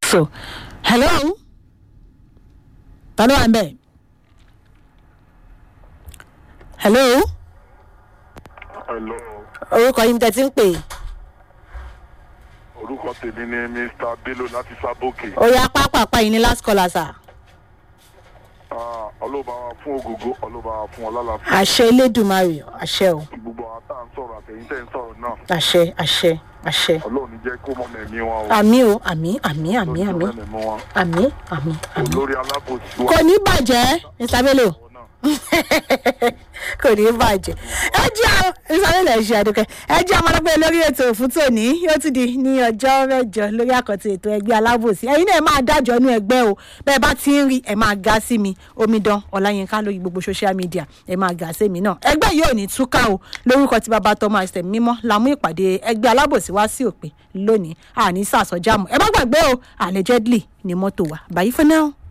so hello ta ló wà ń bẹ̀ hello Hello. orúkọ yín tẹ́ ti ń pè é. orúkọ tèmi ni mr bello láti sábòkè ó yá pápápá yìí ní last caller sir. Ah, ọlọ́ba wa fún ògógó ọlọ́ba wa fún ọlálàfẹ́ àṣẹ elédùnmarè àṣẹ o gbogbo àwọn tá à ń sọ̀rọ̀ àtẹ̀yìn tẹ̀ ń sọ̀rọ̀ náà àṣẹ àṣẹ àṣẹ. ọlọ́run jẹ́ kó mọ̀ mẹ́mí wọn o àmì o àmì àmì àmì àmì Ọlọ́run mẹ́mí wọn àmì àmì àmì. olórí alábòsí wa kò ní bàjẹ́ mr bello àwọn náà kò ní bàjẹ́ ẹ jẹ́ àwọn ìsàlẹ̀ ṣe àdúkẹ́ ẹ jẹ́ àwọn ọlọ́pẹ́ lórí ètò fún tòní yóò ti di ní ọjọ́ mẹ́jọ lórí àkọ́tì ètò ẹgbẹ́ alábòsí ẹ̀yin náà ẹ máa dájọ́ inú ẹgbẹ́ o bẹ́ẹ̀ bá ti ń rí ẹ máa ga sí mi omidan ọláyínká lórí gbogbo social media ẹ máa ga sí mi náà ẹgbẹ́ yìí ò ní túká o lórúkọ tí bàbá tọmọ àìsàn mímọ́ la mú ìpàdé ẹgbẹ́ alábòsí wá sí òpin lónìí àní sàsọjáàmù ẹ má gbàgbé o allegedly ni mọ́tò wa bàyí fún náà.